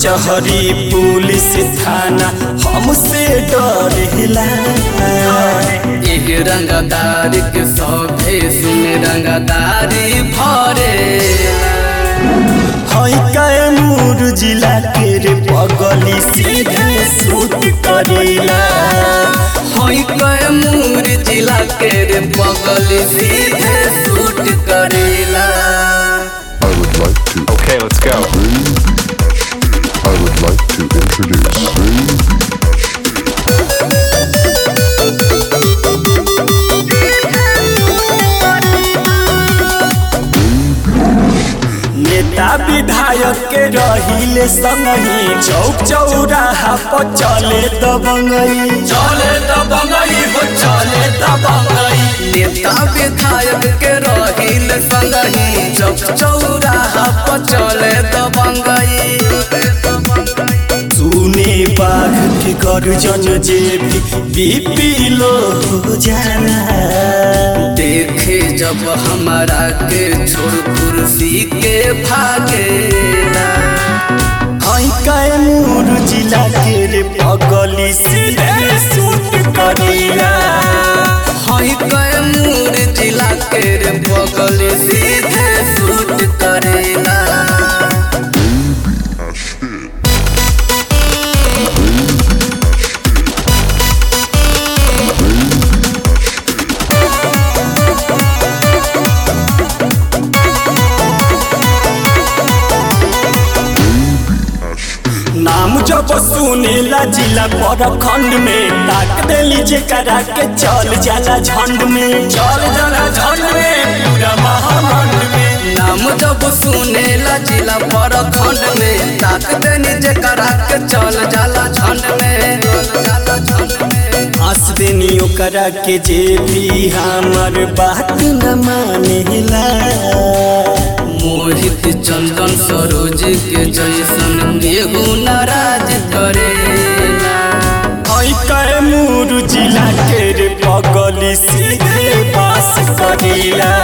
कचहरी पुलिस थाना हमसे डरेला एक रंगदार के सौभे सुन रंगदारी भरे हई कैमूर जिला के रे पगली सीधे सूत करेला हई कैमूर जिला के रे बगल सीधे सूट करेला I would like to. Okay, let's go. I would like to introduce. नेता विधायक के रहिले संगही चौक चौराहा पर चले दबंगई चले दबंगई हो चले दबंगई नेता विधायक के रहिल संगही चौक चौराहा पर चले दबंगई सुने बाघ के गर्जन जे भी बीपी लो हो जाला देखे जब हमारा के छोड़ कुर्सी के भागेला हई कैमूर जिला के रे पगली सीधे सूट करेला हई कैमूर जिला के रे बगल सीधे सूट करेला नाम जब सुनेला जिला पर खंड में ताक देली जेकरा के चल जाला झंड में चल जाला झंड में पूरा महामंड में नाम जब सुनेला जिला पर खंड में ताक देनी जेकरा के चल जाला झंड में जाला झंड में हंस देनी ओकरा के जे भी हमर बात न मानेला मोहित चंदन सरोज के जैसन केहू नाराज करेला हई कैमूर जिला के रे पगली सीधे पास करेला